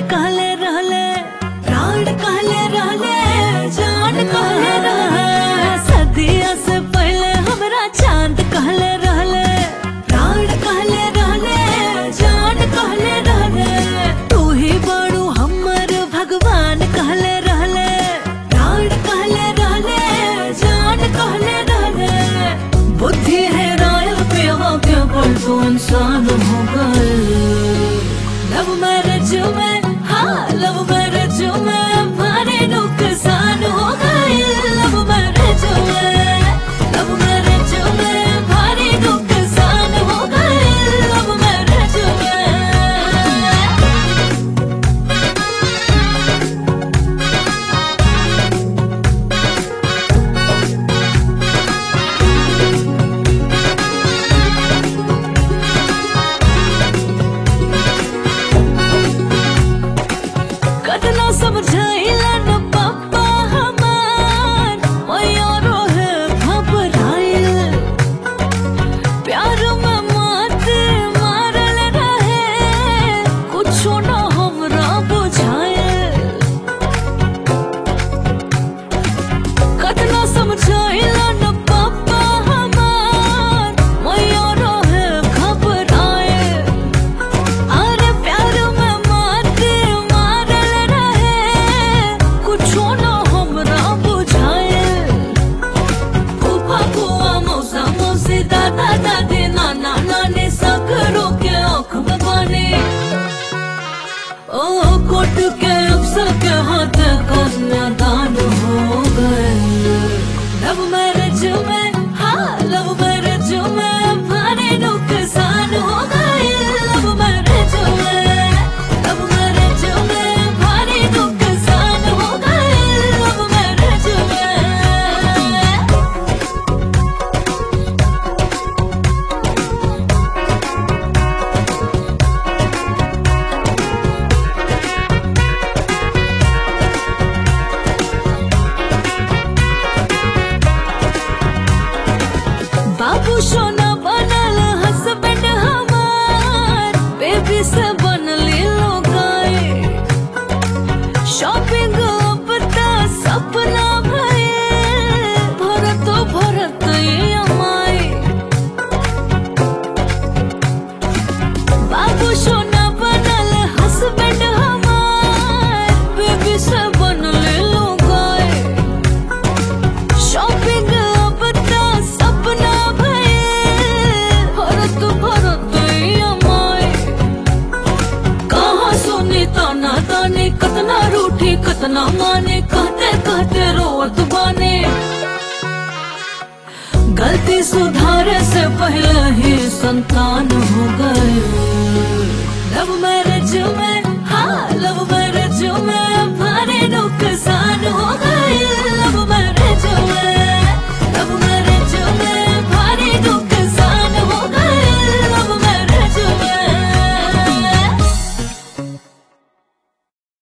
कहले रहले प्राण कहले रहले जान कहले रहले सदिया से पहले हमरा चांद कहले रहले प्राण कहले रहले जान कहले रहले तू ही बड़ू हमर भगवान कहले रहले प्राण कहले रहले जान कहले रहले बुद्धि है रायल पे के पर तू इंसान हो गए लव मैरिज में हाँ लव मैरिज में भारी नुकसान हो गए लव मैरिज में लव मैरिज में भारी नुकसान हो गए लव मैरिज में कतना समझाइला न पापा हमार मयूरो है घबराइल प्यार में मात मारल रहे कुछो न हमरा बुझाइल कतना समझाइला न पापा हमार मयूरो है घबराइल अरे प्यार में मात मारल रहे कुछो न हमरा बुझाइल फूफा फूआ मौसा मौसी दादा दादी नाना नानी सगरो के आँख में पानी ओ कोट के अफसर के हाथ कन्यादान हो गए लव मैरिज में हाँ लव मैरिज में भारी नुकसान हो गए लव मैरिज में लव मैरिज में भारी नुकसान हो गए लव मैरिज में बाबू सोना बनल हस्बैंड हमार बेबी से बनली लोगाए शॉपिंग अब त सपना भये भरत भरत अमाई बाबू सोना बनल हस्बैंड हमार बेबी से बनले लोगाए शॉपिंग अब त सपना भये भरत भरत अमाई कहाँ सुनी ताना तानी कतना रूठी कतना माने कहते कहते रोवत बाने गलती सुधारे से पहले ही संतान हो गए